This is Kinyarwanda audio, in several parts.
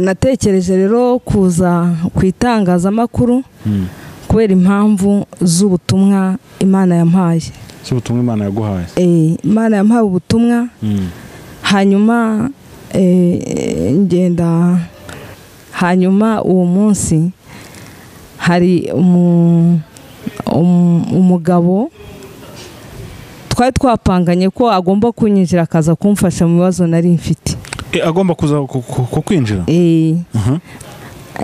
natekereje rero kuza ku itangazamakuru kubera impamvu z'ubutumwa imana yampaye z'ubutumwa imana yaguhaye Eh, imana yampaye ubutumwa Mm. hanyuma eh, ngenda hanyuma uwo munsi hari umu- umu- umugabo twari twapanganye ko agomba kunyinjira akaza kumfasha mu bibazo nari mfite Eh, agomba kuza ku- ku- ku- kwinjira Eh, Aha.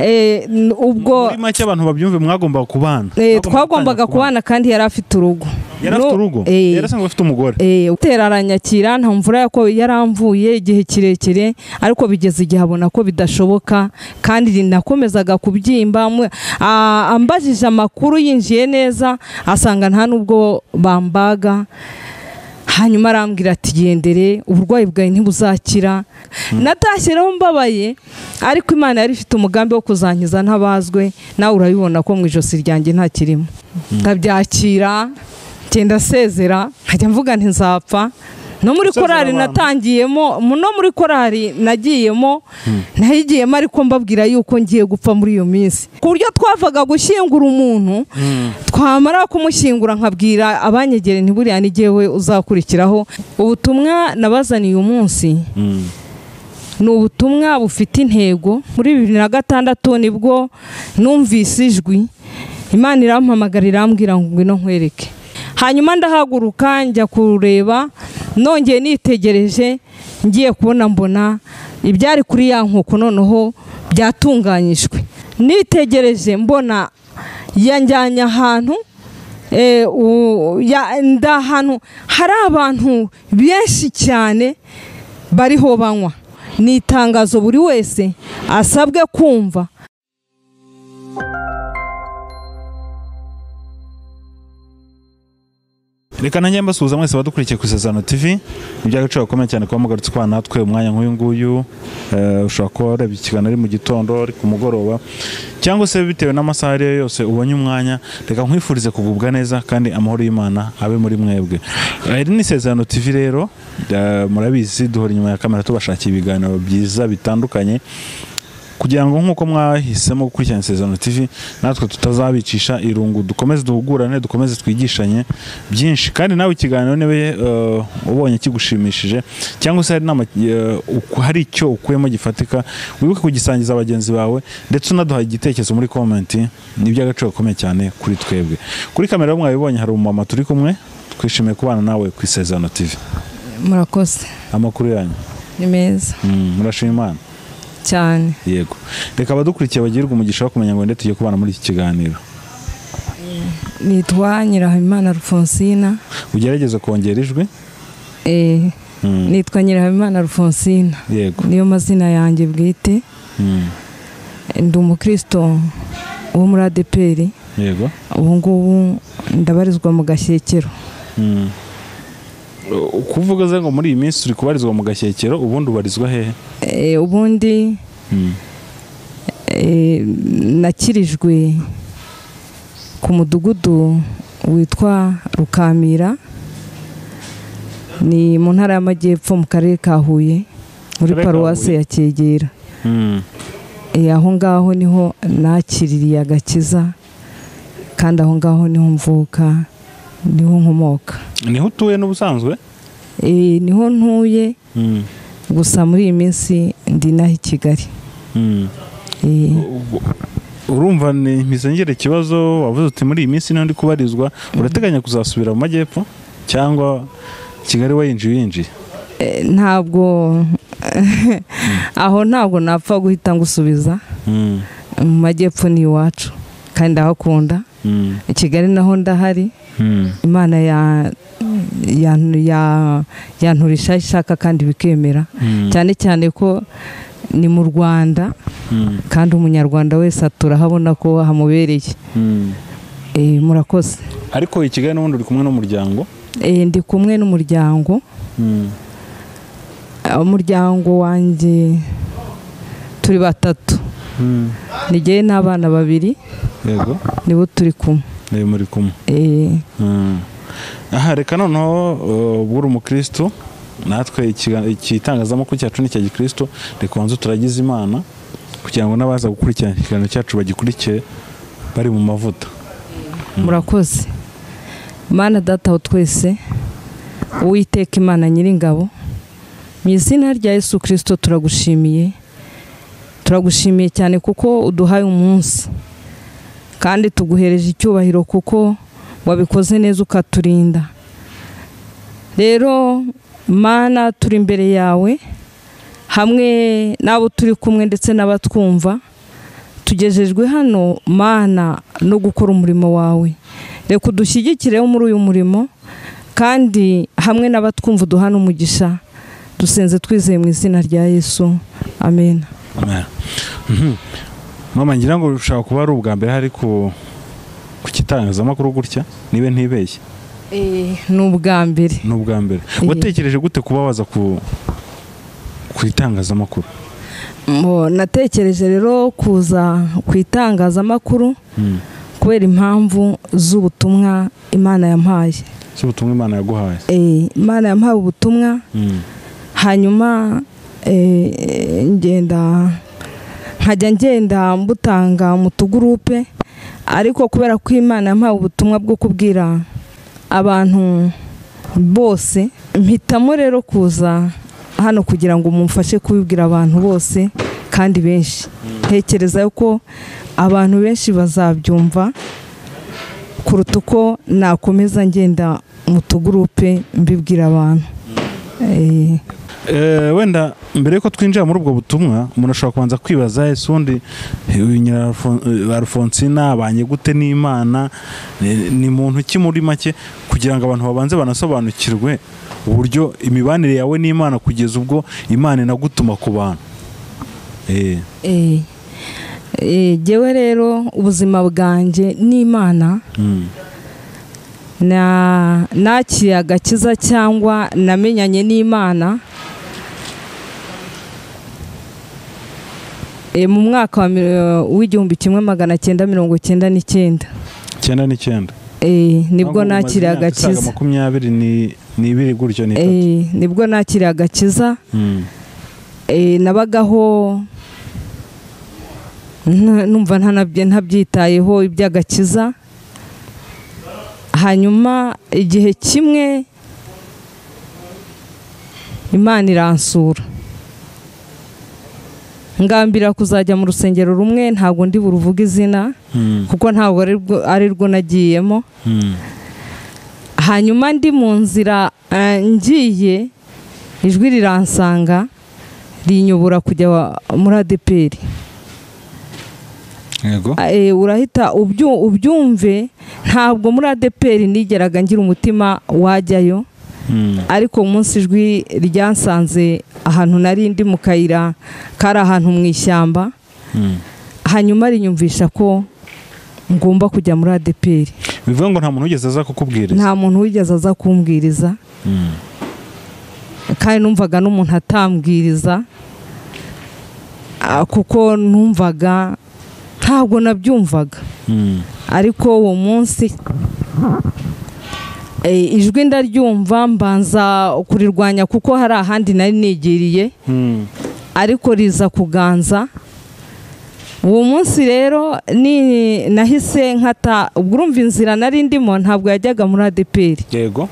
eh, n- ubwo muri make abantu babyumve mwagomba kubana eh, Mwagomba twagombaga gutangira kubana kandi yari afite urugo yari afite No- urugo eh, yari asanzwe afite umugore Eh, utera aranyakira nta mvura yako yaramvuye igihe kirekire ariko bigeze igihe abona ko bidashoboka kandi nakomezaga kubyimba mwe- a- ambajije amakuru yinjiye neza asanga nta n'ubwo bambaga hanyuma arambwira ati gendere uburwayi bwawe ntibuzakira natashyireho mbabaye ariko imana yari ifite umugambi wo kuzankiza ntabazwe nawe urabibona ko mu ijosi ryanjye nta kirimo ndabyakira ngenda asezera nkajya mvuga ntizapfa no muri Gusezera korari abantu. natangiyemo mu- no muri korari nagiyemo nayigiyemo ariko mbabwira yuko ngiye gupfa muri iyo minsi ku buryo twavaga gushyingura umuntu twamara kumushyingura nkabwira abanyegere ntiburiya ni jyewe uzakurikiraho ubutumwa nabazaniye uyu munsi Mm. ni ubutumwa bufite intego muri bibiri na gatandatu nibwo numvise ijwi imana irampamagara irambwira ngo ngwino nkwereke hanyuma ndahaguruka njya kureba nongeye nitegereje ngiye kubona mbona ibyari kuri ya nkoko noneho byatunganyijwe nitegereje mbona yanjyanye ahantu Eh, u- ya- nda ahantu hari abantu benshi cyane bariho banywa ni itangazo buri wese asabwe kumva reka nanjye mbasuhuza mwese abadukurikiye ku isezerano tv ni iby'agaciro gakomeye cyane kuba mugarutse kwa natwe umwanya nk'uyu nguyu Eh, ushobora kuba warebye ikiganiro ari mu gitondo ari ku mugoroba cyangwa se bitewe n'amasaha ariyo yose ubonye umwanya reka nkwifurize kugubwa neza kandi amahoro y'imana abe muri mwebwe Eh, iri ni isezerano tv rero eh, murabizi duhora inyuma ya kamera tubashakira ibiganiro byiza bitandukanye kugira ngo nk'uko mwahisemo gukurikirana isezerano tv natwe tutazabicisha irungu dukomeze duhugurane dukomeze twigishanye byinshi kandi nawe ikiganiro niba eh, ubonye kigushimishije cyangwa se hari inama, eh, uku- hari icyo ukuyemo gifatika wibuke kugisangiza bagenzi bawe ndetse unaduha igitekerezo muri komenti ni iby'agaciro gakomeye cyane kuri twebwe kuri kamera rero mwabibonye hari umumama turi kumwe twishimiye kubana nawe ku isezerano tv murakoze amakuru yanyu ni meza Mm, murashima imana cyane yego reka abadukurikiye bagirwa umugisha wo kumenya ngo ndetse tugiye kubana muri iki kiganiro nitwa nyirahabimana rufonsina ugerageze kongera ijwi eh, Mm, nitwa nyirahabimana rufonsina yego niyo mazina yanjye bwite Mm, ndi umukristo wo muri adeperi yego ubu ngubu ndabarizwa mu gashyekero Mm. U- kuvuga ze ngo muri iyi minsi turi kubarizwa mu gashyekero ubundi ubarizwa hehe Eh, ubundi Mm, eh, nakirijwe ku mudugudu witwa rukamira ni mu ntara y'amajyepfo mu karere ka huye muri Karere ka paruwasi Huye. ya cyegera mm, Eh, aho ngaho niho nakiririye agakiza kandi aho ngaho niho mvuka niho nkomoka niho utuye n'ubusanzwe Eh, niho ntuye Mm, gusa muri iyi minsi ndi naho i kigali mm. Eh, U- urumva ni misengere ikibazo wavuze uti muri iyi minsi niho ndi kubarizwa urateganya kuzasubira mu majyepfo cyangwa kigali wayinjiye uyinjiye eh, ntabwo aho ntabwo napfa guhita ngusubiza Mm, mu majyepfo ni iwacu kandi ndahakunda mm, i kigali naho ndahari mm. imana ya- ya- ya- yanturisha aho ishaka kandi bikemera Mm, cyane cyane ko ni mu rwanda mm, kandi umunyarwanda wese turahabona ko hamubereye mm. Eh, murakoze ariko i kigali n'ubundi uri kumwe n'umuryango Eh, ndi kumwe n'umuryango Mm, umuryango wanjye turi batatu mm. nigeye n'abana babiri yego nibo turi kumwe ni muri kumwe Eh, Mm. aha reka noneho uh, ubwo uri umukristo natwe ikiga- igitangazamakuru cyacu ni icya gikristo reka ubanze turagize imana kugira ngo n'abaza gukurikirana ikiganiro cyacu bagikurikire bari mu mavuta murakoze mana data aho twese uwiteka imana nyiringabo mu izina rya yesu kirisito turagushimiye turagushimiye cyane kuko uduhaye umunsi kandi tuguhereje icyubahiro kuko wabikoze neza ukaturinda rero mana turi imbere yawe hamwe n'abo turi kumwe ndetse n'abatwumva tugejejwe hano mana no gukora umurimo wawe reka udushyigikireho muri uyu murimo kandi hamwe n'abatwumva uduhana umugisha dusenze twizeye mu izina rya yesu amen mama ngira ngo bishobora kuba ari ubwa mbere hari ku ku kitangazamakuru gutya niba ntibeshye ni ubwa mbere ni ubwa mbere Eh. watekereje gute kuba waza ku ku itangazamakuru Mo- natekereje rero kuza ku itangazamakuru Mm. kubera impamvu z'ubutumwa imana yampaye si ubutumwa imana yaguhaye Eh, imana yampaye ubutumwa Mm. hanyuma eh, ngenda nkajya ngenda mbutanga mu tugurupe ariko kubera ko imana yampaye ubutumwa bwo kubwira abantu bose mpitamo rero kuza hano kugira ngo mumfashe kubibwira abantu bose kandi benshi ntekereza ko abantu benshi bazabyumva kuruta uko nakomeza ngenda mu tugurupe mbibwira abantu Eh, Eh, wenda mbere yuko twinjira muri ubwo butumwa umuntu ashobora kubanza kwibaza ese ubundi eh, uyu nyina Alfon- eh, alfonsina abanye gute n'imana Eh, ni muntu ki muri make kugira ngo abantu babanze banasobanukirwe uburyo imibanire yawe n'imana kugeza ubwo imana inagutuma ku bantu Eh, Eh, eh, Jyewe rero ubuzima bwanjye n'imana mm, na nakiriye agakiza cyangwa namenyanye n'imana eh, mu mwaka wa mi- eh, w'igihumbi kimwe magana cyenda mirongo cyenda n'icyenda icyenda n'icyenda Eh, nibwo Ahubwo umaze nakiriye imyaka isaga agakiza makumyabiri ni- n'ibiri gutyo n'itatu Eh, nibwo nakiriye agakiza Mm, Eh, nabagaho nta- numva ntanabye- ntabyitayeho iby'agakiza hanyuma igihe kimwe imana iransura ngambira kuzajya mu rusengero rumwe ntabwo ndi buruvuge izina mm, kuko ntabwo ari rwo- ari rwo nagiyemo mm, hanyuma ndi mu nzira eh, ngiye ijwi riransanga rinyobora kujya wa- muri adeperi yego Eh, urahita ubyu- ubyumve ntabwo muri adeperi nigeraga ngira umutima wajyayo Mm, ariko umunsi ijwi ryansanze ahantu nari ndi mu kayira kari ahantu mu ishyamba mm. hanyuma rinyumvisha ko ngomba kujya muri adeperi bivuga ngo nta muntu wigeze aza kukubwiriza nta muntu wigeze aza kumbwiriza Mm. kandi numvaga n'umuntu atambwiriza ah, kuko numvaga ntabwo nabyumvaga Mm. ariko uwo munsi eh, ijwi ndaryumva mbanza kurirwanya kuko hari ahandi nari nigiriye Mm. ariko riza kuganza uwo munsi rero ni nahise nkata ubwo urumva inzira nari ndimo ntabwo yajyaga muri adeperi yego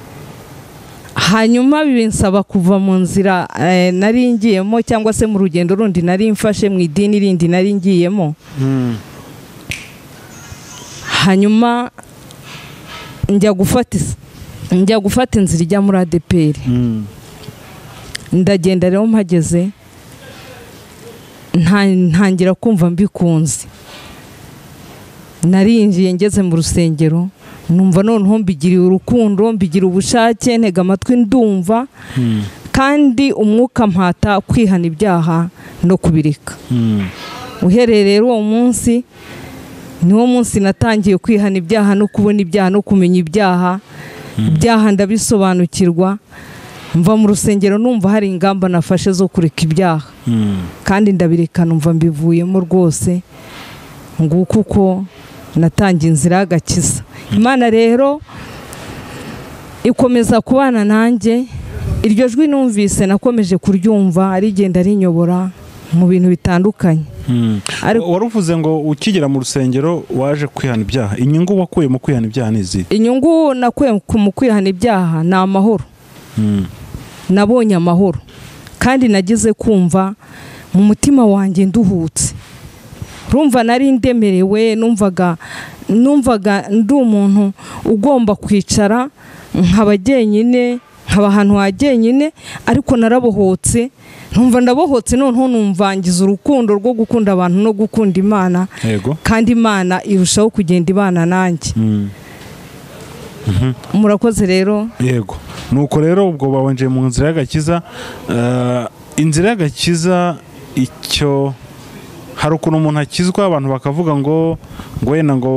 hanyuma binsaba kuva mu nzira eh, nari ngiyemo cyangwa se mu rugendo rundi nari mfashe mu idini rindi nari ngiyemo hanyuma njya gufata is- njya gufata inzira ijya muri adeperi ndagenda rero mpageze nta- ntangira kumva mbikunze narinjiye ngeze mu rusengero numva noneho mbigiriye urukundo mbigira ubushake ntega amatwi ndumva kandi umwuka mpata kwihana ibyaha no kubireka uhereye rero uwo munsi niwo munsi natangiye kwihana ibyaha no kubona ibyaha no kumenya ibyaha ibyaha ndabisobanukirwa mva mu rusengero numva hari ingamba nafashe zo kureka ibyaha kandi ndabireka numva mbivuyemo rwose nguko uko natangiye inzira y'agakiza imana rero ikomeza kubana nanjye iryo jwi numvise nakomeje kuryumva rigenda rinyobora mu bintu bitandukanye Mm. Ariko- waravuze ngo ukigera mu rusengero waje kwihana ibyaha inyungu wakuye mu kwihana ibyaha ni izihe inyungu nakuye ku- mu kwihana ibyaha ni amahoro Mm. nabonye amahoro kandi nageze kumva mu mutima wanjye nduhutse rumva nari ndemerewe numvaga numvaga ndi umuntu ugomba kwicara nkaba jyenyine nkaba ahantu ha jyenyine ariko narabohotse numva ndabohotse noneho numvangiza urukundo rwo gukunda abantu no gukunda imana yego kandi imana irushaho kugenda ibana nanjye Mm. murakoze rero yego nuko rero ubwo babanje mu nzira y'agakiza Eh, inzira y'agakiza icyo hari ukuntu umuntu akizwa abantu bakavuga ngo ngo wenda ngo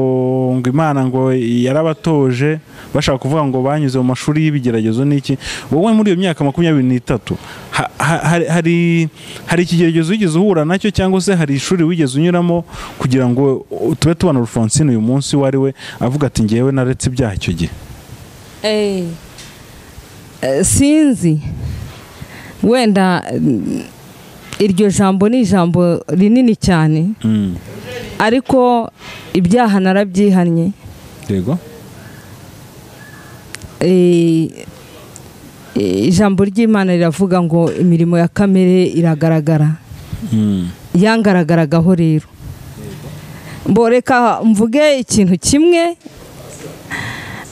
ngo imana ngo yarabatoje bashaka kuvuga ngo banyuze mu mashuri y'ibigeragezo n'iki wowe muri iyo myaka makumyabiri n'itatu ha- ha- hari- hari hari ikigeragezo wigeze uhura nacyo cyangwa se hari ishuri wigeze unyuramo kugira ngo uh, tube tubona Alphonsine uyu munsi uwo ari we avuga ati ngewe naretse ibyaha icyo gihe Eh, eh, sinzi wenda mm, iryo jambo ni ijambo rinini cyane Mm. ariko ibyaha narabyihannye yego Eh, eh, ijambo ry'imana riravuga ngo imirimo ya kamere iragaragara Mm. yangaragaraga rero mboreka mvuge ikintu kimwe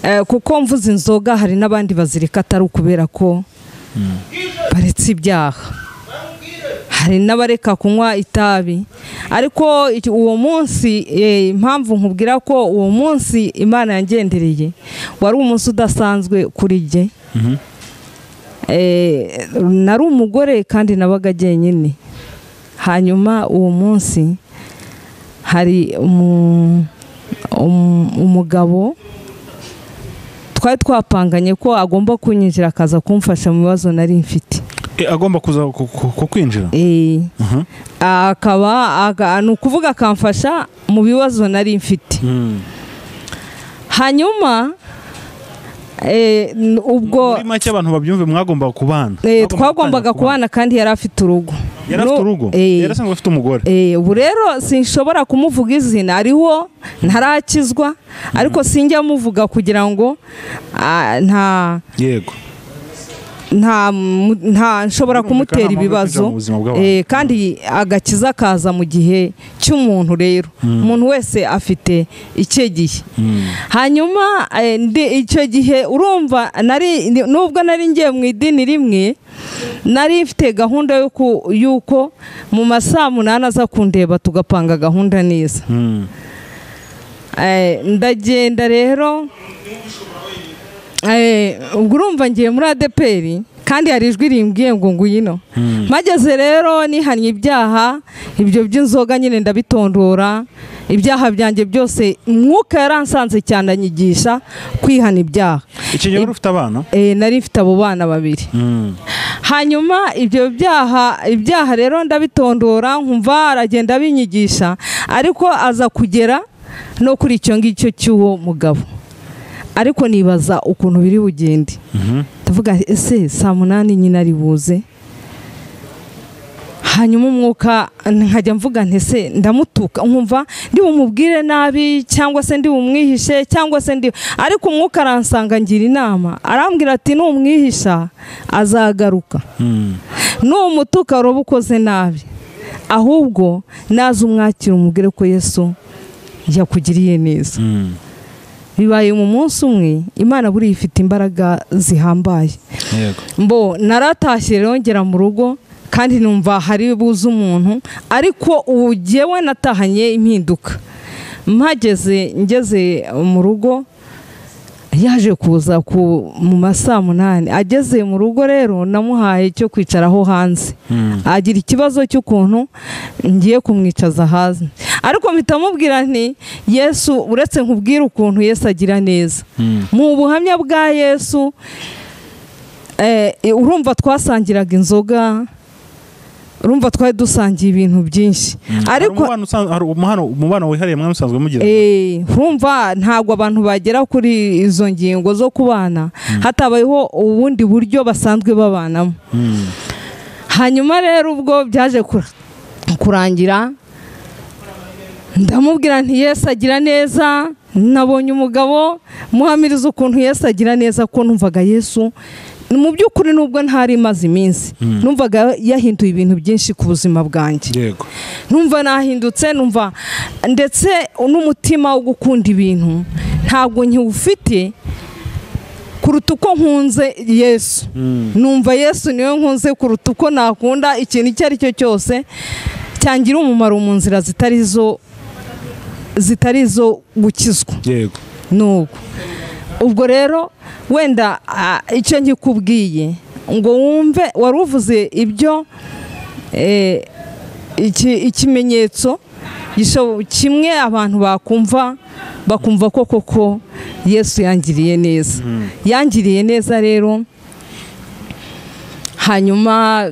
eh, kuko mvuze inzoga hari n'abandi bazirika atari ukubera ko baretse ibyaha hari n'abareka kunywa itabi ariko iki- uwo munsi eh, impamvu nkubwira ko uwo munsi imana yangendereye wari umunsi udasanzwe kuri jye Eh, nari umugore kandi nabaga jyenyine hanyuma uwo munsi hari umu- umu- umugabo twari twapanganye ko agomba kunyinjira akaza kumfasha mu bibazo nari mfite E, agomba kuza ku- ku- ku kwinjira Eh, Mhm. akaba aga- ni ukuvuga akamfasha mu bibazo nari mfite Mm. hanyuma eh, n- ubwo muri make abantu babyumve mwagombaga kubana eh, Mwagombaga twagombaga gutangira kubana. kubana kandi yari afite urugo yari afite Nu- urugo eh, yari asanzwe afite umugore Eh, ubu rero sinshobora kumuvuga izina ariho ntarakizwa ariko sinjya muvuga kugira ngo ah, nta yego nta mu- nta nshobora Birumvikana kumutera nta mpamvu yo kwinjira ibibazo mu buzima bw'abantu. Eh, kandi agakiza kaza mu gihe cy'umuntu rero umuntu wese afite icye gihe hanyuma eh, ndi- icyo gihe urumva nari ni- nubwo nari ngiye mu idini rimwe nari mfite gahunda y'uku- y'uko mu masaha munani aza kundeba tugapanga gahunda neza Mm. Eh, ndagenda rero Eh, ubwo urumva ngiye muri adeperi kandi hari ijwi rimbwiye ngo ngwino mageze rero nihannye ibyaha ibyo by'inzoga nyine ndabitondora ibyaha byanjye byose umwuka yaransanze cyane anyigisha kwihana ibyaha icyo gihe wari ufite abana Eh, nari mfite abo bana babiri Mm. hanyuma ibyo byaha ibyaha rero ndabitondora nkumva aragenda abinyigisha ariko aza kugera no kuri icyo ngicyo cy'uwo mugabo ariko nibaza ukuntu biri bugende Mhm. ndavuga ese saa munani nyine ari buze hanyuma umwuka nkajya mvuga nti se ndamutuka nkumva ndi bumubwire nabi cyangwa se ndi bumwihishe cyangwa se ndi ariko umwuka aransanga ngira inama arambwira ati numwihisha azagaruka Mm. numutuka uba ukoze nabi ahubwo naze umwakira umubwire ko yesu yakugiriye neza Mm. bibaye mu munsi umwe imana buriya ifite imbaraga zihambaye yego mbo naratashye rero ngera mu rugo kandi numva hari buze umuntu ariko ubu jyewe natahanye impinduka mpageze ngeze mu rugo yaje kuza ku mu masaa munani ageze mu rugo rero namuhaye cyo kwicaraho hanze Mm. agira ikibazo cy'ukuntu ngiye kumwicaza hanze ariko mpita mubwira nti yesu uretse nkubwire ukuntu yesu agira neza Mm. mu buhamya bwa yesu eh, urumva twasangiraga inzoga urumva twari dusangiye ibintu byinshi Hari ariko umubano usan- hari umubano- umubano wihariye mwe musanzwe mugira Eh, urumva ntabwo abantu bagera kuri izo ngingo zo kubana hatabayeho ubundi buryo basanzwe babanamo Mm. hanyuma rero ubwo byaje kura kurangira ndamubwira nti yesu agira neza nabonye umugabo muhamiriza ukuntu yesu agira neza ko numvaga yesu mu by'ukuri nubwo ntari imaze iminsi numvaga yahinduye ibintu byinshi ku buzima bwanjye yego numva nahindutse numva ndetse n'umutima wo gukunda ibintu ntabwo nkiwufite kuruta uko nkunze yesu numva yesu niwe nkunze kuruta uko nakunda ikintu icyo ari cyo cyose cyangira umumaro mu nzira zitari izo zitari izo gukizwa yego n'ubwo ubwo rero wenda ah, icyo nkikubwiye ngo wumve wari uvuze ibyo eh, iki- ikimenyetso gisho- kimwe abantu bakumva bakumva ko koko yesu yangiriye neza yangiriye neza rero hanyuma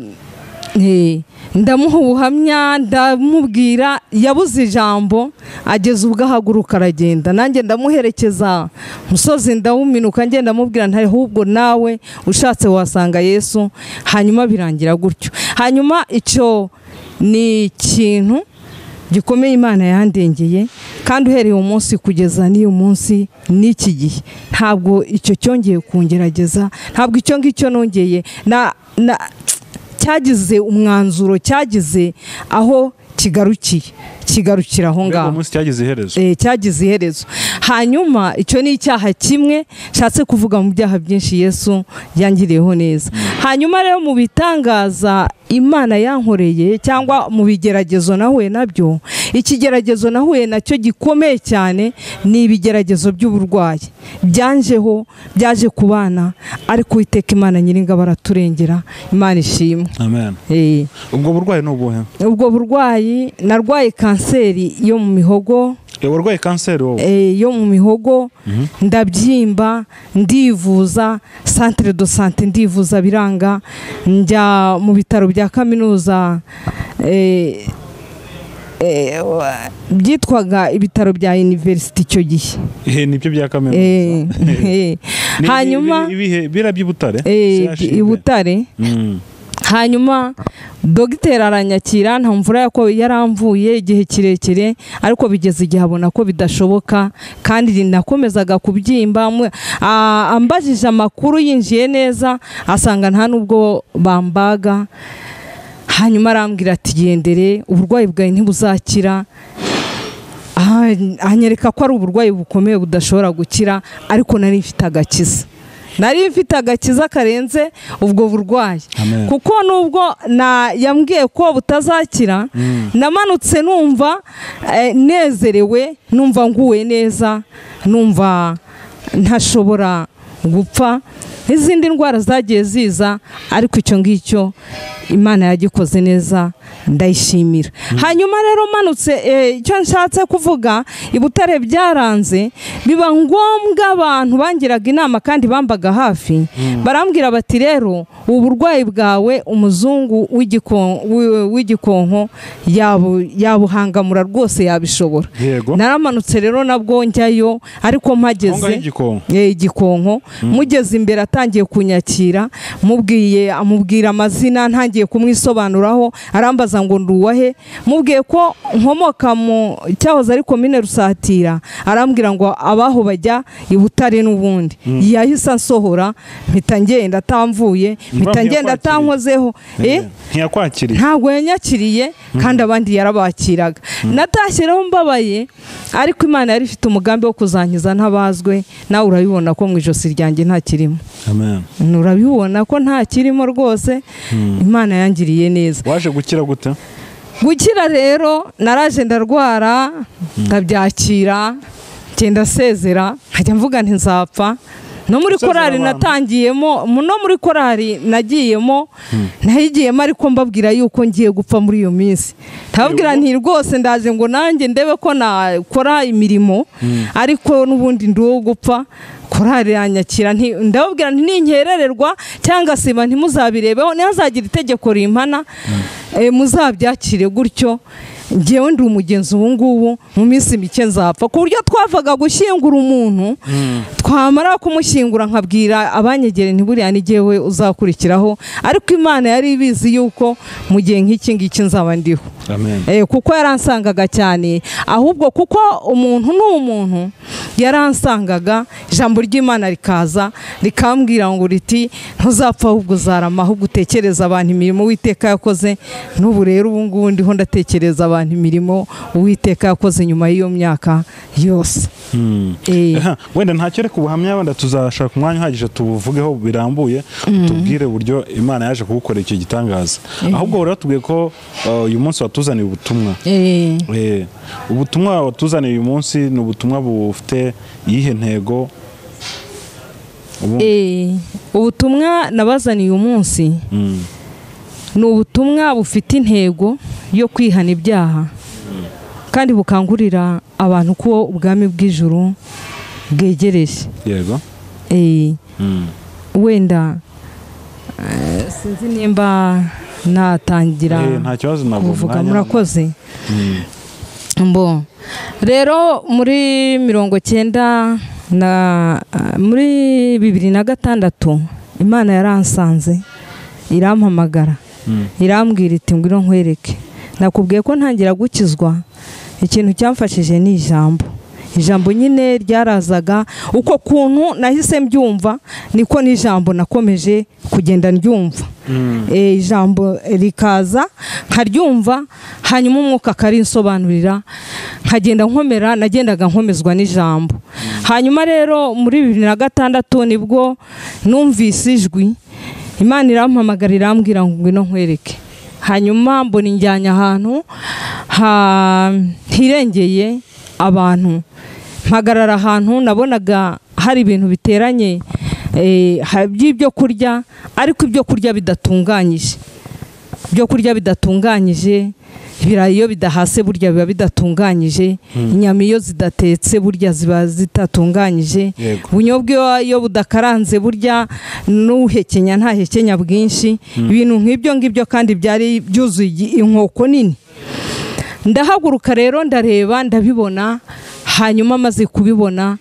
eh, ndamuha ubuhamya ndamubwira yabuze ijambo ageze ubwo ahaguruka aragenda nanjye ndamuherekeza musozi ndawuminuka ngenda ndamubwira nta ahubwo nawe ushatse wasanga yesu hanyuma birangira gutyo hanyuma icyo ni ikintu gikomeye imana yandengeye kandi uhereye umunsi kugeza n'uyu munsi n'iki gihe ntabwo icyo cyongeye kungerageza ntabwo icyo ngicyo nongeye na na cyagize umwanzuro cyagize aho kigarukiye kigarukira aho mbega ngaho umunsi cyagize iherezo Eh, cyagize iherezo hanyuma icyo ni icyaha kimwe nshatse kuvuga mu byaha byinshi yesu yangiriyeho neza hanyuma rero mu bitangaza imana yankoreye cyangwa mu bigeragezo nahuye nabyo ikigeragezo nahuye nacyo gikomeye cyane ni ibigeragezo by'uburwayi byanjeho byaje ku bana ariko uwiteka imana nyiringa baraturengera imana ishimwe amen Eh, ubwo burwayi ni ubuhe ubwo burwayi narwaye kanseri yo mu mihogo Eh, warwaye kanseri wowe eh, yo mu mihogo ndabyimba ndivuza centre de santé ndivuza biranga njya mu bitaro bya kaminuza eh, eh, wa- byitwaga ibitaro bya university icyo gihe Eh, nibyo bya kaminuza Eh, eh. Ni- hanyuma ni- ibihe bira by'ibutare eh, CHUB. i butare Mm. hanyuma dogiteri aranyakira nta mvura yako yaramvuye igihe kirekire ariko bigeze igihe abona ko bidashoboka kandi nakomezaga kubyimba mwe- a- ambajije amakuru yinjiye neza asanga nta n'ubwo bambaga hanyuma arambwira ati gendere uburwayi bwawe ntibuzakira Ah, anyereka ko ari uburwayi bukomeye budashobora gukira ariko nari mfite agakiza nari mfite agakiza karenze ubwo burwayi Amen. kuko nubwo na yambwiye ko butazakira namanutse numva eh, nezerewe numva nguwe neza numva ntashobora gupfa n'izindi ndwara zagiye ziza ariko icyo ngicyo imana yagikoze neza ndayishimira hanyuma rero manutse eh, icyo nshatse kuvuga i butare byaranze biba ngombwa abantu bangiraga inama kandi bambaga hafi barambwira bati rero ubu burwayi bwawe umuzungu w'igikon- w'i- w'igikonko yabu- yabuhangamura rwose yabishobora yego naramanutse rero nabwo njyayo ariko aho ngaho mpageze igikonko Eh, igikonko mugeze imbere atangiye kunyakira mubwiye amubwira amazina ntangiye kumwisobanuraho arambaza ngo ndi uwahe mubwiye ko nkomoka mu cyahoze ari komine rusatira arambwira ngo abaho bajya i butare n'ubundi yahise ansohora mpita ngenda atamvuye mpita Ntibamwiye ngenda kwakira. atankozeho eh Eh, ntiyakwakiriye ntabwo yanyakiriye kandi abandi yarabakiraga natashye rero mbabaye ariko imana yari ifite umugambi wo kuzankiza ntabazwe nawe urabibona ko mu ijosi ryanjye nta kirimo amen urabibona ko nta kirimo rwose imana yangiriye neza waje gukira gute gukira rero naraje ndarwara ndabyakira ngenda sezera nkajya mvuga nti nzapfa no muri Gusezera korari abantu. natangiyemo mu- no muri korari nagiyemo nayigiyemo ariko mbabwira yuko ngiye gupfa muri iyo minsi ndababwira nti rwose ndaje ngo nanjye ndebe ko nakora imirimo ariko n'ubundi ndi uwo gupfa korari yanyakira nti- ndababwira nti ninkerererwa cyangwa se iba ntimuzabirebeho nihazagira itegeko rimpana eh, muzabyakire gutyo ngewe ndi umugenzi ubu ngubu mu minsi mike nzapfa ku buryo twavaga gushyingura umuntu twamara kumushyingura nkabwira abanyegere ntiburiya n'igihe uzakurikiraho ariko imana yari ibizi yuko mu gihe nk'iki ngiki nzaba ndiho amen Eh, kuko yaransangaga cyane ahubwo kuko umuntu ni umuntu yaransangaga ijambo ry'imana rikaza rikambwira ngo riti ntuzapfa ahubwo uzarama ahubwo utekereza abantu imirimo uwiteka yakoze n'ubu rero ubu ngubu ndiho ndatekereza abantu imirimo uwiteka yakoze nyuma y'iyo myaka yose Eh, Aha, wenda ntacyo reka ubuhamya wenda tuzashaka umwanya uhagije tubuvugeho birambuye tubwire uburyo imana yaje kugukorera icyo gitangaza ahubwo rero tubwiye ko uh, uyu munsi watuzaniye ubutumwa eh, Eh, ubutumwa watuzaniye uyu munsi ni ubutumwa bufite iyihe ntego Ubu- eh, ubutumwa nabazaniye umunsi Mm, ni ubutumwa bufite intego yo kwihana ibyaha kandi bukangurira abantu ko ubwami bw'ijuru bwegereje yego Eh, Mm, wenda eh, sinzi nimba natangira eh, nta kibazo ntabwo kuvuga umwanya- murakoze Mm, mbo rero muri mirongo cyenda na muri bibiri na gatandatu imana yaransanze irampamagara mm, irambwira iti ngwino nkwereke nakubwiye ko ntangira gukizwa ikintu cyamfashije ni ijambo ijambo nyine ryarazaga uko kuntu nahise mbyumva niko n'ijambo nakomeje kugenda ryumva mm, e, ijambo rikaza nkaryumva hanyuma umwuka akarinsobanurira nkagenda nkomera nagendaga nkomezwa n'ijambo hanyuma rero muri bibiri na gatandatu nibwo numvise ijwi imana irampamagara irambwira ngo ngwino nkwereke hanyuma mbona injyanye ahantu ha- hirengeye abantu mpagarara ahantu nabonaga hari ibintu biteranye eh, ha- by'ibyo kurya ariko ibyo kurya bidatunganyije ibyo kurya bidatunganyije ibirayi iyo bidahase burya biba bidatunganyije inyama iyo zidatetse burya ziba zitatunganyije Yego. ubunyobwa iyo- iyo budakaranze burya n'uhekenya nta hekenya bwinshi ibintu nk'ibyo ngibyo kandi byari byuzuye igi- inkoko nini ndahaguruka rero ndareba ndabibona hanyuma maze kubibona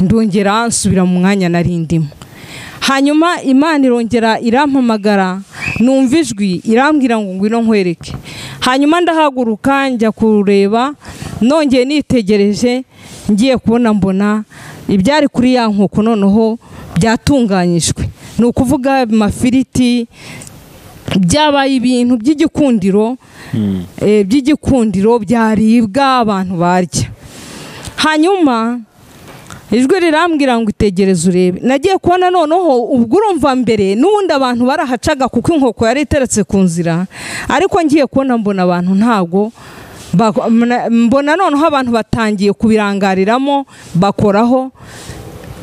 ndongera nsubira mu mwanya nari ndimo hanyuma imana irongera irampamagara numva ijwi irambwira ngo ngwino nkwereke hanyuma ndahaguruka njya kureba nongeye nitegereje ngiye kubona mbona ibyari kuri ya nkoko noneho byatunganyijwe ni ukuvuga amafiriti byabaye ibintu by'igikundiro mm, eh, by'igikundiro byaribwa abantu barya hanyuma ijwi rirambwira ngo itegereze urebe nagiye kubona noneho ubwo urumva mbere n'ubundi abantu barahacaga kuko inkoko yari iteretse ku nzira ariko ngiye kubona mbona abantu ntabwo bako- mna- mbona noneho abantu batangiye kubirangariramo bakoraho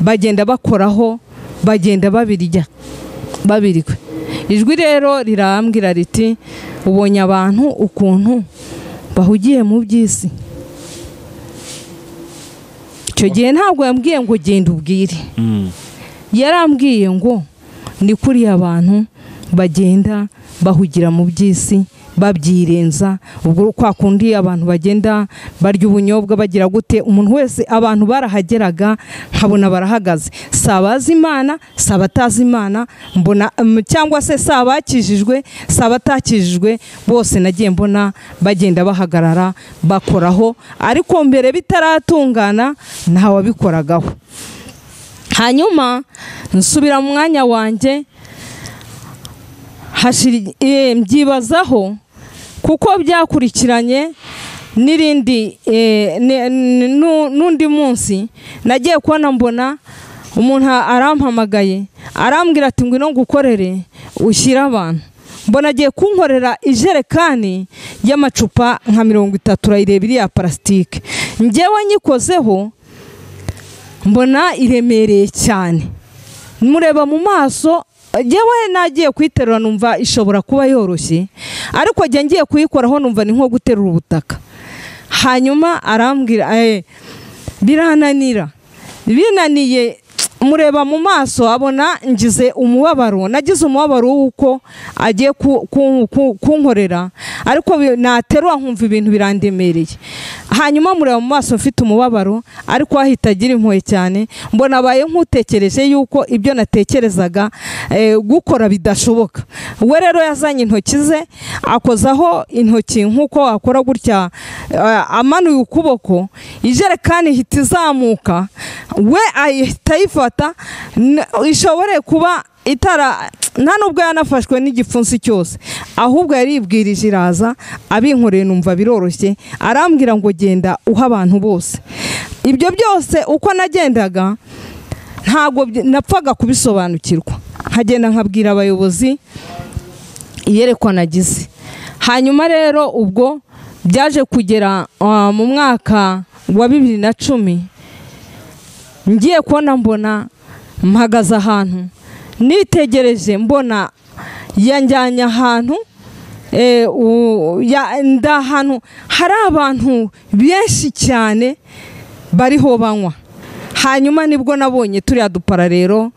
bagenda bakoraho bagenda babirya babirikwe ijwi rero rirambwira riti ubonye abantu ukuntu bahugiye mu by'isi icyo gihe ntabwo yambwiye ngo genda ubwire mm, yarambwiye ngo ni kuriya abantu bagenda bahugira mu by'isi babyirenza ubwo kwa kundi abantu bagenda barya ubunyobwa bagira gute umuntu wese abantu barahageraga nkabona barahagaze si abazi imana si abatazi imana mbona mm, cyangwa se si abakijijwe si abatakijijwe bose nagiye mbona bagenda bahagarara bakoraho ariko mbere bitaratungana ntawabikoragaho hanyuma nsubira mu mwanya wanjye hashira eh, mbyibazaho kuko byakurikiranye n'irindi eh, ne- n- nu- n'undi munsi nagiye kubona mbona umuntu arampamagaye arambwira ati ngwino ngukorere ushyire abantu mbona agiye kunkorera ijerekani y'amacupa nka mirongo itatu urayireba iriya parasitike njyewe nyikozeho mbona iremereye cyane mureba mu maso njyewe nagiye kuyiterura numva ishobora kuba yoroshye ariko njya ngiye kuyikoraho numva ni nko guterura ubutaka hanyuma arambwira eh, birananira binaniye mureba mu maso abona ngize umubabaro nagize umubabaro w'uko agiye ku- ku- ku- kunkorera ariko bi- naterura nkumva ibintu birandemereye hanyuma mureba mu maso mfite umubabaro ariko ahita agira impuhwe cyane mbona abaye nk'utekereje yuko ibyo natekerezaga eh, gukora bidashoboka we rero yazanye intoki ze akozaho intoki nk'uko akora gutya eh, amanuye ukuboko ijerekani ihita izamuka we ahita ayifata n- ishobore kuba itara nta nubwo yanafashwe n'igipfunsi cyose ahubwo yaribwirije iraza abinkoreye numva biroroshye arambwira ngo genda uha abantu bose ibyo byose uko nagendaga ntabwo byi- napfaga kubisobanukirwa nkagenda nkabwira abayobozi iyerekwa nagize hanyuma rero ubwo byaje kugera ah, mu mwaka wa bibiri na cumi ngiye kubona mbona mpagaze ahantu nitegereje mbona yanjyanye ahantu eh, u- ya- ndi ahantu hari abantu benshi cyane bariho banywa hanyuma nibwo nabonye turiya dupara rero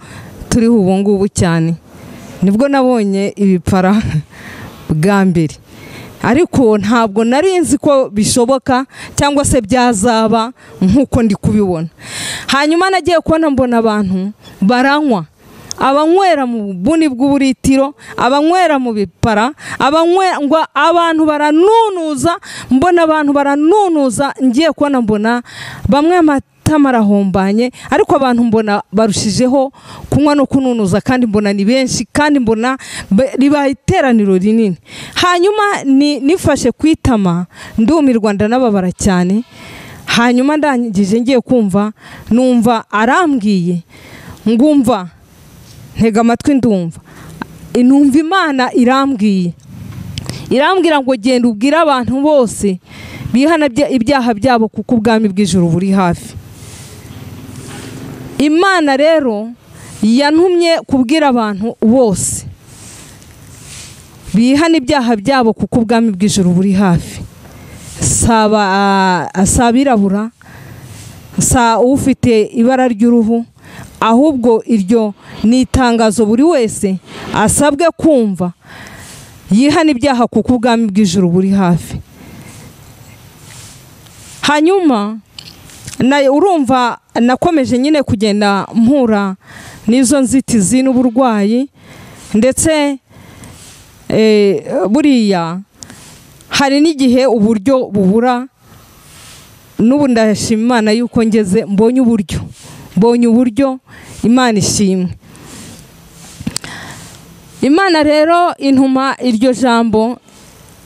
turiho ubu ngubu cyane nibwo nabonye ibipara bwa mbere ariko ntabwo nari nzi ko bishoboka cyangwa se byazaba nk'uko ndi kubibona hanyuma nagiye kubona mbona abantu baranywa abanywera mu buni bw'uburitiro abanywera mu bipara abanywerwa abantu baranunuza mbona abantu baranunuza ngiye kubona mbona bamwe amata marahombanye ariko abantu mbona barushijeho kunywa no kununuza kandi mbona ni benshi kandi mbona be- ribaye iteraniro rinini hanyuma ni- nifashe ku itama ndumirwa ndanababara cyane hanyuma ndangije ngiye kumva numva arambwiye ngumva ntega amatwi ndumva numva imana irambwiye irambwira ngo genda ubwire abantu bose bihana ibya- ibyaha byabo kuko ubwami bw'ijuru buri hafi imana rero yantumye kubwira abantu bose bihana ibyaha byabo kuko ubwami bw'ijuru buri hafi saba ah, si abirabura sa ufite ibara ry'uruhu ahubwo iryo ni itangazo buri wese asabwe kumva yihana ibyaha kuko ubwami bw'ijuru buri hafi hanyuma na urumva nakomeje nyine kugenda mpura n'izo nzitizi n'uburwayi ndetse eh, buriya hari n'igihe uburyo bubura n'ubu ndashima imana yuko ngeze mbonye uburyo mbonye uburyo imana ishimwe imana rero intuma iryo jambo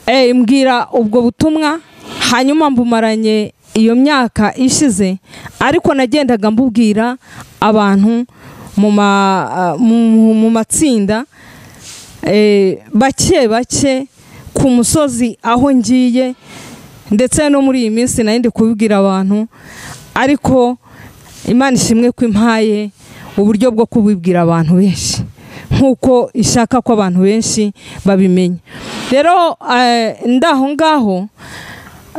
eh, imbwira ubwo butumwa hanyuma mbumaranye iyo myaka ishize ariko nagendaga mbubwira abantu mu ma- mu- mu matsinda eh, bake bake ku musozi aho ngiye ndetse no muri iyi minsi nari ndi kubibwira abantu ariko imana ishimwe ko impaye uburyo bwo kubibwira abantu benshi nk'uko ishaka ko abantu benshi babimenya rero eh, ndi aho ngaho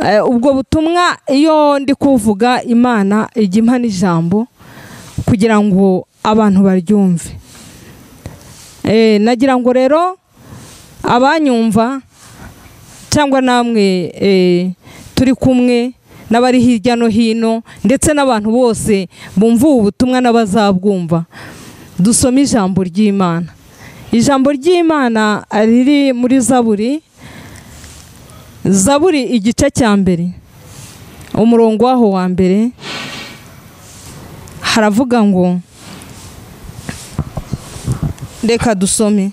eh, ubwo butumwa iyo ndi kuvuga imana ijya impa n'ijambo kugira ngo abantu baryumve Eh, nagira ngo rero abanyumva cyangwa namwe eh, turi kumwe n'abari hirya no hino ndetse n'abantu bose bumva ubu butumwa n'abazabwumva dusome ijambo ry'imana ijambo ry'imana riri muri zaburi zaburi igice cya mbere umurongo waho wa mbere haravuga ngo reka dusome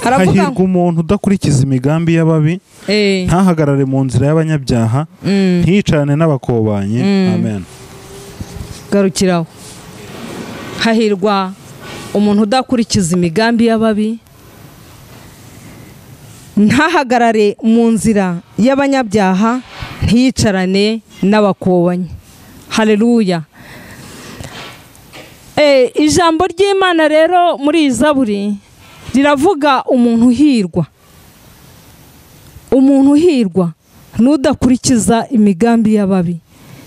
haravuga hahirwa ngo umuntu udakurikiza imigambi y'ababi Eh, ntahagarare mu nzira y'abanyabyaha mm. ntiyicarane n'abakobanye amen garukiraho hahirwa umuntu udakurikiza imigambi y'ababi ntahagarare mu nzira y'abanyabyaha ntiyicarane n'abakobanyi hareruya Eh, ijambo ry'imana rero muri iyi zaburi riravuga umuntu uhirwa umuntu uhirwa n'udakurikiza imigambi y'ababi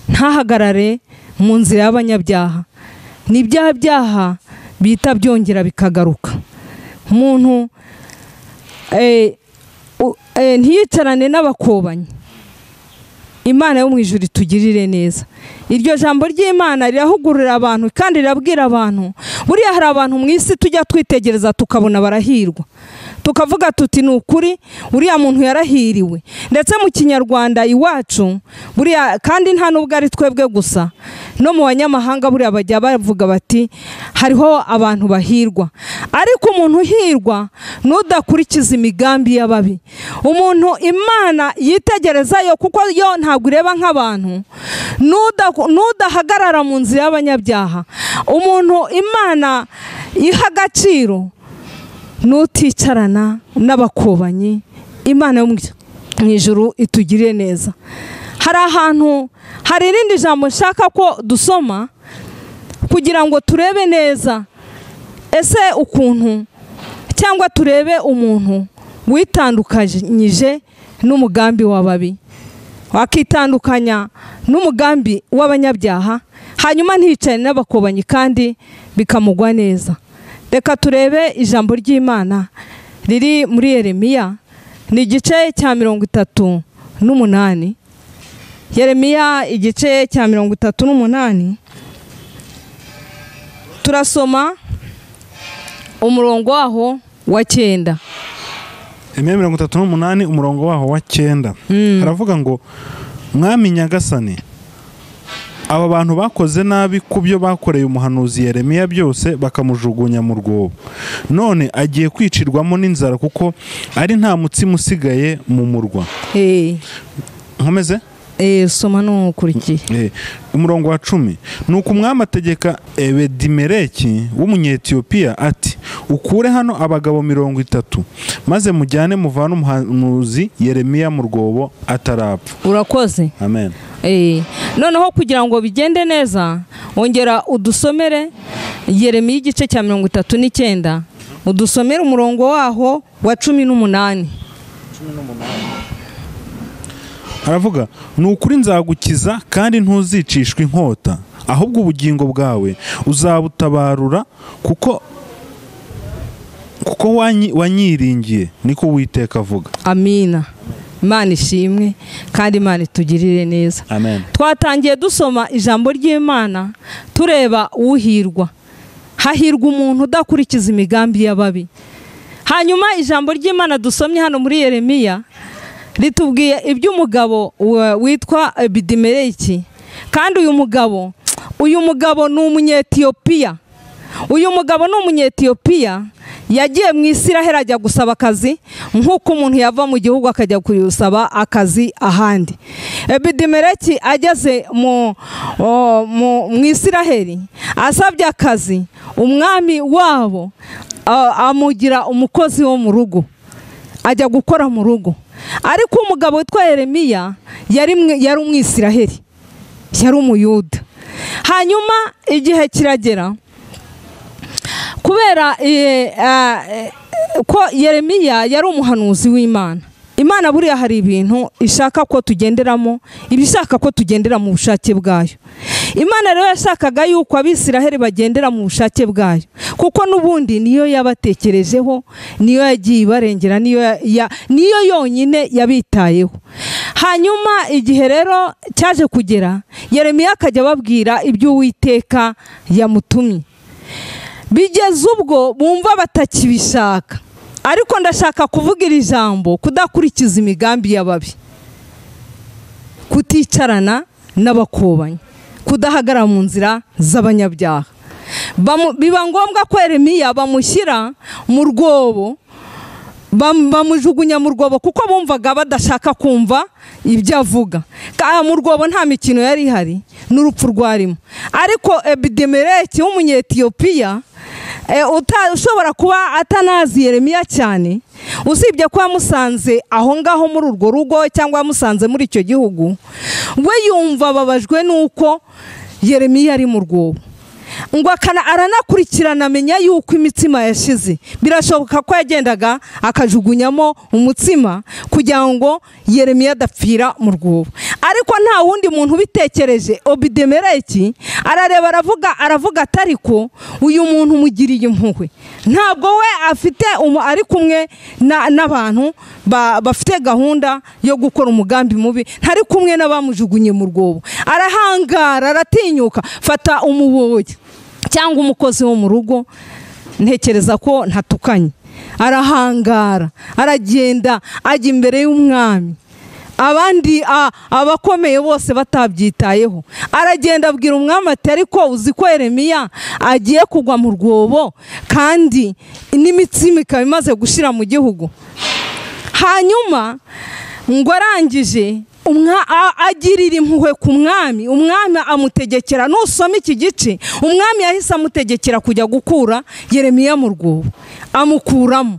ntahagarare mu nzira y'abanyabyaha ni bya byaha bita byongera bikagaruka umuntu eh, u- eh, ntiyicarane n'abakobanyi imana yo mu ijuru itugirire neza iryo jambo ry'imana rirahugurira abantu kandi rirabwira abantu buriya hari abantu mu isi tujya twitegereza tukabona barahirwa tukavuga tuti ni ukuri uriya muntu yarahiriwe ndetse mu kinyarwanda iwacu buriya kandi nta n'ubwo ari twebwe gusa no mu banyamahanga buriya bajya bavuga bati hariho abantu bahirwa ariko umuntu uhirwa ni udakurikiza imigambi y'ababi umuntu imana yitegereza yo kuko yo ntabwo ireba nk'abantu n'uda- n'udahagarara mu nzira y'abanyabyaha umuntu imana iha agaciro n'uticarana n'abakobanyi imana yo mu- mu ijuru itugirire neza hari ahantu hari irindi jambo nshaka ko dusoma kugira ngo turebe neza ese ukuntu cyangwa turebe umuntu witandukanyije n'umugambi w'ababi wakitandukanya n'umugambi w'abanyabyaha hanyuma ntiyicane n'abakobanyi kandi bikamugwa neza reka turebe ijambo ry'imana riri muri yeremiya ni igice cya mirongo itatu n'umunani yeremiya igice cya mirongo itatu n'umunani turasoma umurongo waho wa cyenda imwe mirongo itatu n'umunani umurongo waho wa cyenda haravuga ngo mwami nyagasani aba bantu bakoze nabi ku byo bakoreye umuhanuzi yeremiya byose bakamujugunya mu rwobo none agiye kwicirwamo n'inzara kuko ari nta mutsima usigaye mu murwa Eh, nkomeze eh, soma n'ukurikiye Eh, umurongo wa cumi ni uko umwami ategeka ebedimeleki w'umunyetiyopiya ati ukure hano abagabo mirongo itatu maze mujyane muvane umuhanuzi yeremiya mu rwobo atarapfa urakoze amen Eh, noneho kugira ngo bigende neza ongera udusomere yeremiya igice cya mirongo itatu n'icyenda udusomere umurongo waho wa cumi n'umunani aravuga ni ukuri nzagukiza kandi ntuzicishwa inkota ahubwo ubugingo bwawe uzabutabarura kuko kuko wanyi- wanyiringiye niko uwiteka avuga amina imana ishimwe kandi imana itugirire neza amen twatangiye dusoma ijambo ry'imana tureba uhirwa hahirwa umuntu udakurikiza imigambi y'ababi hanyuma ijambo ry'imana dusomye hano muri yeremiya ritubwiye iby'umugabo wa- witwa ebidimereki kandi uyu mugabo uyu mugabo ni umunyetiyopiya uyu mugabo ni umunyetiyopiya yagiye mu isiraheli ajya gusaba akazi nk'uko umuntu yava mu gihugu akajya gusaba akazi ahandi ebidimereki ageze mu o- mu- mu isiraheli asabye akazi umwami wabo a- amugira umukozi wo mu rugo ajya gukora mu rugo ariko umugabo witwa yeremiya yari mwe- yari umwisiraheli yari umuyuda hanyuma igihe kiragera kubera eh, ah, eh, ko yeremiya yari umuhanuzi w'imana imana buriya hari ibintu ishaka ko tugenderamo iba ishaka ko tugendera mu bushake bwayo imana rero yashakaga yuko abisiraheli bagendera mu bushake bwayo kuko n'ubundi niyo yabatekerejeho niyo yagiye ibarengera niyo ya- ya- niyo yonyine yabitayeho hanyuma igihe rero cyaje kugera yeremiya akajya ababwira iby'uwiteka yamutumye bigeze ubwo bumva batakibishaka ariko ndashaka kuvuga iri jambo kudakurikiza imigambi y'ababi kuticarana n'abakobanyi kudahagarara mu nzira z'abanyabyaha Bamu- biba ngombwa ko Yeremiya bamushyira mu rwobo bam- bamujugunya mu rwobo kuko bumvaga badashaka kumva ibyo avuga Ka- mu rwobo nta mikino yari ihari n'urupfu rwarimo ariko ebidemereki w'umunyetiyopiya eh, uta- ushobora kuba atanazi yeremiya cyane usibye ko yamusanze aho ngaho muri urwo rugo cyangwa yamusanze muri icyo gihugu we yumva ababajwe n'uko yeremiya ari mu rwobo ngo akana aranakurikirana amenya yuko imitsima yashize birashoboka ko yagendaga akajugunyamo umutsima kugira ngo yeremiya adapfira mu rwobo ariko nta wundi muntu ubitekereje obidemereki arareba aravuga aravuga ati ariko uyu muntu umugiriye impuhwe ntabwo we afite umu- ari kumwe na- n'abantu ba- bafite gahunda yo gukora umugambi mubi ntari kumwe n'abamujugunye mu rwobo arahangara aratinyuka fata umuboyi cyangwa umukozi wo mu rugo ntekereza ko ntatukanye arahangara aragenda ajya imbere y'umwami abandi a- abakomeye bose batabyitayeho aragenda abwira umwami ati ariko uzi ko Yeremiya agiye kugwa mu rwobo kandi n'imitsima ikaba imaze gushira mu gihugu hanyuma ngo arangije umwa- a- agirira impuhwe ku mwami umwami amutegekera nusoma iki gice umwami yahise amutegekera kujya gukura yeremiya mu rwobo amukuramo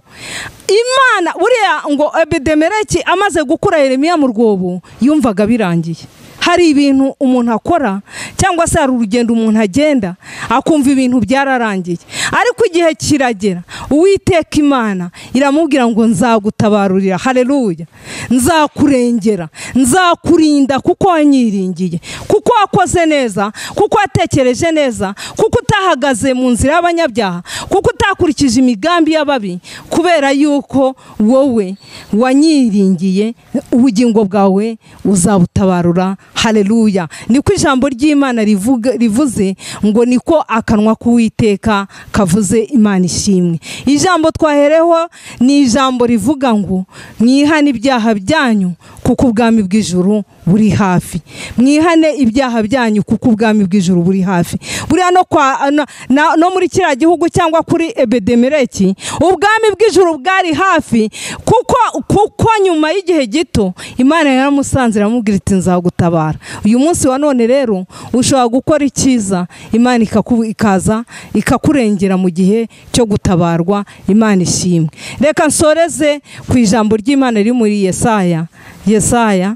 imana buriya ngo ebedemereki amaze gukura yeremiya mu rwobo yumvaga birangiye hari ibintu umuntu akora cyangwa se hari urugendo umuntu agenda akumva ibintu byararangiye ariko igihe kiragera uwiteka imana iramubwira ngo nzagutabarurira hareruya nzakurengera nzakurinda kuko wanyiringiye kuko wakoze neza kuko watekereje neza kuko utahagaze mu nzira y'abanyabyaha kuko utakurikije imigambi y'ababi kubera yuko wowe wanyiringiye ubugingo bwawe uzabutabarura hareruya niko ijambo ry'imana rivuga- rivuze ngo niko akanwa k'uwiteka kavuze imana ishimwe ijambo twahereho ni ijambo rivuga ngo mwihane ibyaha byanyu kuko ubwami bw'ijuru buri hafi mwihane ibyaha byanyu kuko ubwami bw'ijuru buri hafi buriya no kwa na- na- no muri kiriya gihugu cyangwa kuri ebedemereki ubwami bw'ijuru bwari hafi kuko kuko nyuma y'igihe gito imana yaramusanze iramubwira iti nzagutabara uyu munsi wa none rero ushobora gukora icyiza imana ikaku- ikaza ikakurengera mu gihe cyo gutabarwa imana ishimwe reka nsoreze ku ijambo ry'imana riri muri yesaya yesaya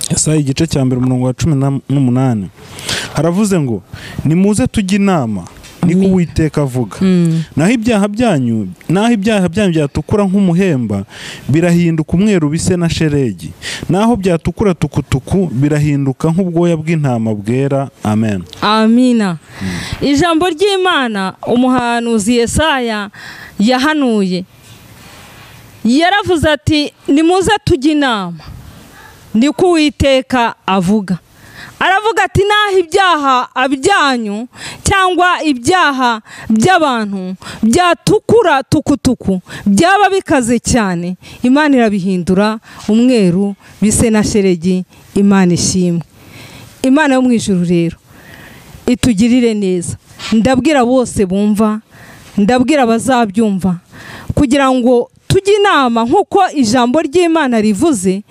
Yesaya igice cya mbere umurongo wa cumi na- n'umunani haravuze ngo nimuze tujye inama niko Amen. uwiteka avuga naho ibyaha byanyu naho ibyaha byanyu byatukura nk'umuhemba birahinduka umweru bise na sheregi naho byatukura tukutuku birahinduka nk'ubwoya bw'intama bwera amen amina ijambo ry'imana umuhanuzi yesaya yahanuye yaravuze ati nimuze tujye inama niko uwiteka avuga aravuga ati naho ibyaha byanyu cyangwa ibyaha by'abantu byatukura tukutuku byaba bikaze cyane imana irabihindura umweru bise na sheregi imana ishimwe imana yo mu ijuru rero itugirire neza ndabwira bose bumva ndabwira abazabyumva kugira ngo tujye inama nk'uko ijambo ry'imana rivuze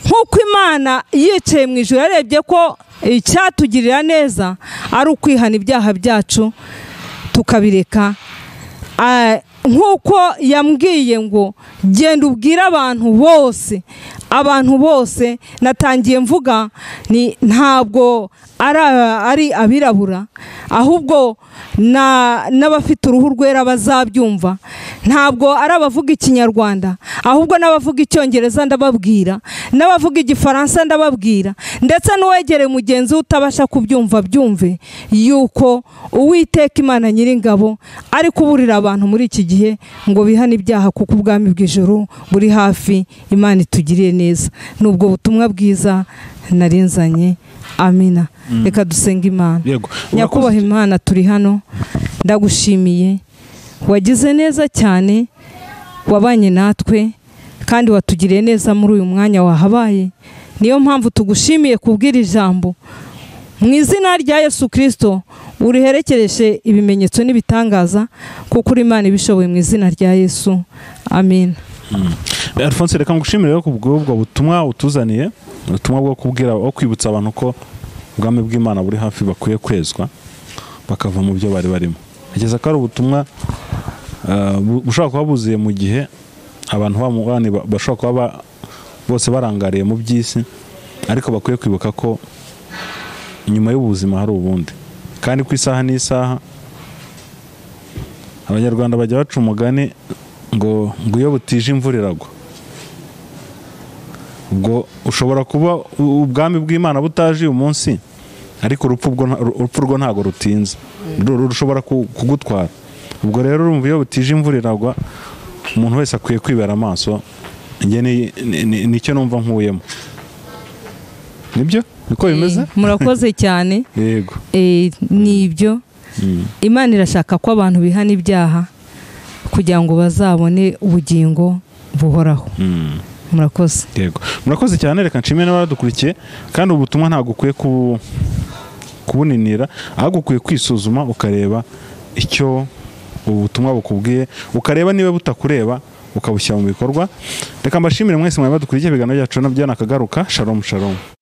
nk'uko imana yicaye mu ijoro yarebye ko icyatugirira neza ari ukwihana ibyaha byacu tukabireka Ah, nk'uko yambwiye ngo genda ubwire abantu bose abantu bose natangiye mvuga ni ntabwo ari aba- ari abirabura ahubwo na- n'abafite uruhu rwera bazabyumva ntabwo ari abavuga ikinyarwanda ahubwo n'abavuga icyongereza ndababwira n'abavuga igifaransa ndababwira ndetse n'uwegereye mugenzi we utabasha kubyumva byumve yuko uwiteka imana nyiringabo ari kuburira abantu muri iki gihe ngo bihane ibyaha kuko ubwami bw'ijoro buri hafi imana itugiriye neza ni ubwo butumwa bwiza narinzanye amina reka dusenge imana yego nyakubahwa imana turi hano ndagushimiye wagize neza cyane wabanye natwe kandi watugiriye neza muri uyu mwanya wahabaye niyo mpamvu tugushimiye kubwira ijambo mu izina rya yesu kirisito uriherekereje ibimenyetso n'ibitangaza kuko uri imana ibishoboye mu izina rya yesu amina Alphonse reka ngushimire rero ku bw'ubwo butumwa utuzaniye ubutumwa bwo kubwira wo kwibutsa abantu ko ubwami bw'imana buri hafi bakwiye kwezwa bakava mu byo bari barimo kugeza ko ari ubutumwa eh, bu- bushobora kuba buzuye mu gihe abantu bamubani ba- bashobora kuba ba- bose barangariye mu by'isi ariko bakwiye kwibuka ko nyuma y'ubuzima hari ubundi kandi ku isaha n'isaha abanyarwanda bajya baca umugani ngo ngo iyo butije imvura iragwa ubwo ushobora kuba u- ubwami bw'imana butaje uyu munsi ariko urupfu ubwo nta- urupfu rwo ntabwo rutinze Ru- rushobora ku- kugutwara ubwo rero urumva iyo butije imvura iragwa umuntu wese akwiye kwibera amaso njye ni- ni- ni- nicyo numva nkuyemo nibyo niko bimeze Eh, murakoze cyane yego Eh, ni ibyo imana irashaka ko abantu bihana ibyaha kugira ngo bazabone ubugingo buhoraho Mm. murakoze yego murakoze cyane reka nshimire n'abadukurikiye kandi ubutumwa ntabwo ukwiye kubu- kubuninira ahubwo ukwiye kwisuzuma ukareba icyo ubu butumwa bukubwiye ukareba niba butakureba ukabushyira mu bikorwa reka mbashimire mwese mwari badukurikiye ibiganiro byacu na byo nakagaruka sharomu sharomu